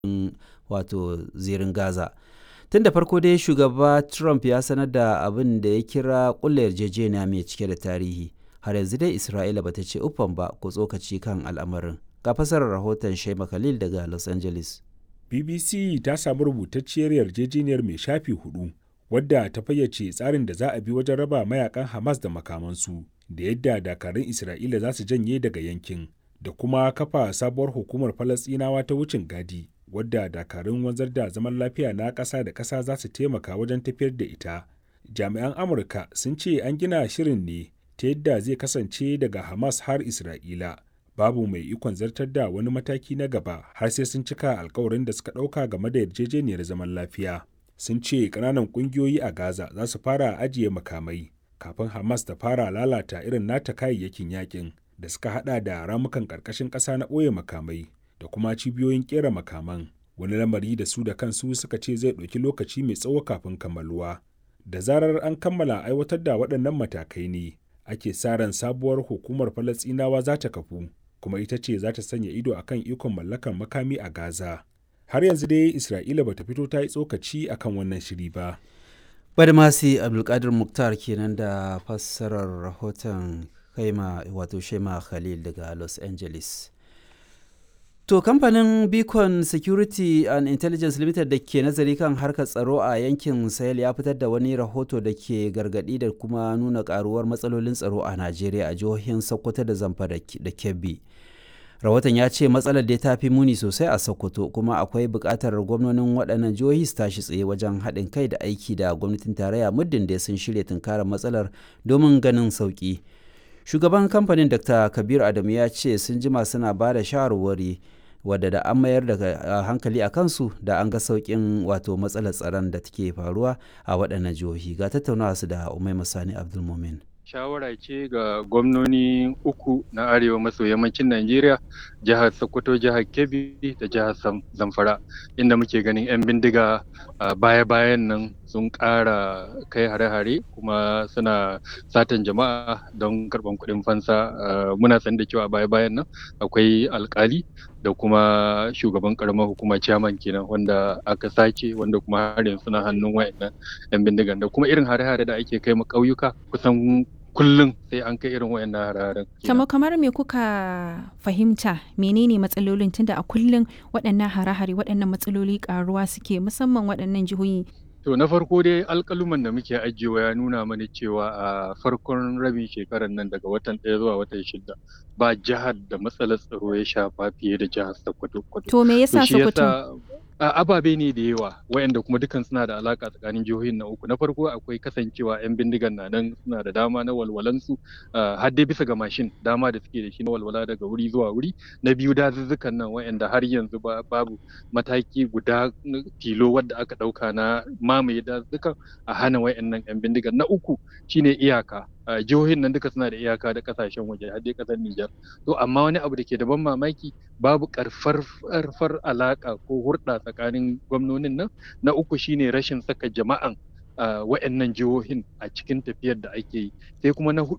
wato zirin Gaza. Tun da farko dai shugaba Trump ya sanar da abin da ya kira ƙulla yarjejeniya mai cike da tarihi. Har yanzu dai Isra'ila bata ce uffan ba ko tsokaci kan al'amarin. Ga fasarar rahoton Shema Khalil daga Los Angeles. BBC ta samu rubutacciyar yarjejeniyar mai shafi hudu wadda ta fayyace tsarin da za a bi wajen raba mayakan Hamas da makamansu da yadda dakarun Isra'ila za su janye daga yankin da kuma kafa sabuwar hukumar Falasɗinawa ta wucin gadi wadda dakarun wanzar da zaman lafiya na ƙasa da ƙasa za su taimaka wajen tafiyar da ita. Jami'an Amurka sun ce an gina shirin ne ta yadda zai kasance daga Hamas har Isra'ila. Babu mai ikon zartar da wani mataki na gaba har sai sun cika alkawarin da suka ɗauka game da yarjejeniyar zaman lafiya. Sun ce ƙananan ƙungiyoyi a Gaza za su fara ajiye makamai kafin Hamas ta fara lalata irin nata kayayyakin yakin da suka hada da ramukan ƙarƙashin ƙasa na ɓoye makamai da kuma cibiyoyin ƙera makaman. Wani lamari da su da kansu suka ce zai ɗauki lokaci mai tsawo kafin kammaluwa. Da zarar an kammala aiwatar da waɗannan matakai ne, ake sa ran sabuwar hukumar Falasɗinawa za ta kafu. kuma ita ce za ta sanya ido akan ikon mallakar makami a Gaza. Har yanzu dai Isra'ila bata fito ta yi tsokaci akan wannan shiri ba. Badmasi Abdulkadir Muktar kenan da fassarar rahoton kaima wato Shema Khalil daga Los Angeles. To kamfanin Beacon Security and Intelligence Limited da ke nazari kan harkar tsaro a yankin Sahel ya fitar da wani rahoto da ke gargadi da kuma nuna karuwar matsalolin tsaro a Najeriya a jihohin Sokoto da Zamfara da Kebbi. Rahoton ya ce matsalar da ta fi muni sosai a Sokoto kuma akwai buƙatar gwamnonin waɗannan jihohi su tashi tsaye wajen haɗin kai da aiki da gwamnatin tarayya muddin da sun shirya tunkarar matsalar domin ganin sauƙi. Shugaban kamfanin Dr. Kabir Adamu ya ce sun jima suna ba da shawarwari wadda da an mayar da hankali a kansu da an ga sauƙin wato matsalar tsaron da take faruwa a waɗannan jihohi ga tattaunawa su da umai masani abdulmumin shawara ce ga gwamnoni uku na arewa maso yammacin najeriya jihar sokoto jihar kebbi da jihar zamfara inda muke ganin 'yan bindiga baya-bayan nan sun ƙara kai hare-hare kuma suna satan jama'a don karɓan kuɗin fansa muna san da cewa baya-bayan nan akwai alkali da kuma shugaban karamar hukuma chairman kenan wanda aka sace wanda kuma har yanzu suna hannun wayannan yan bindigan da kuma irin hare-hare da ake kai ma ƙauyuka kusan kullum sai an kai irin wayannan hare-haren. Kamar kamar me kuka fahimta menene matsalolin tunda a kullum waɗannan hare-hare waɗannan matsaloli ƙaruwa suke musamman waɗannan jihohi To na farko dai alƙaluman da muke ajiyewa ya nuna mana cewa a farkon rabin shekarar nan daga watan ɗaya zuwa watan shida ba jihar da matsalar tsaro ya shafa fiye da jihar Sokoto. To me yasa Sokoto? ababe ne da yawa wayanda kuma dukan suna da alaka tsakanin jihohin na uku na farko akwai kasancewa yan bindigan na nan suna da dama na walwalansu har dai bisa ga mashin dama da suke da shi na walwala daga wuri zuwa wuri na biyu dazuzzukan nan wayanda har yanzu babu mataki guda tilo wadda aka dauka na mamaye dazuzzukan a hana wayannan yan bindigan na uku shine iyaka jihohin nan duka suna da iyaka da kasashen waje har dai kasar Nijar to amma wani abu da ke da ban mamaki babu karfar alaka ko hurɗa tsakanin gwamnonin nan na uku shine rashin saka jama'an wa'annan jihohin a cikin tafiyar da ake yi sai kuma na hudu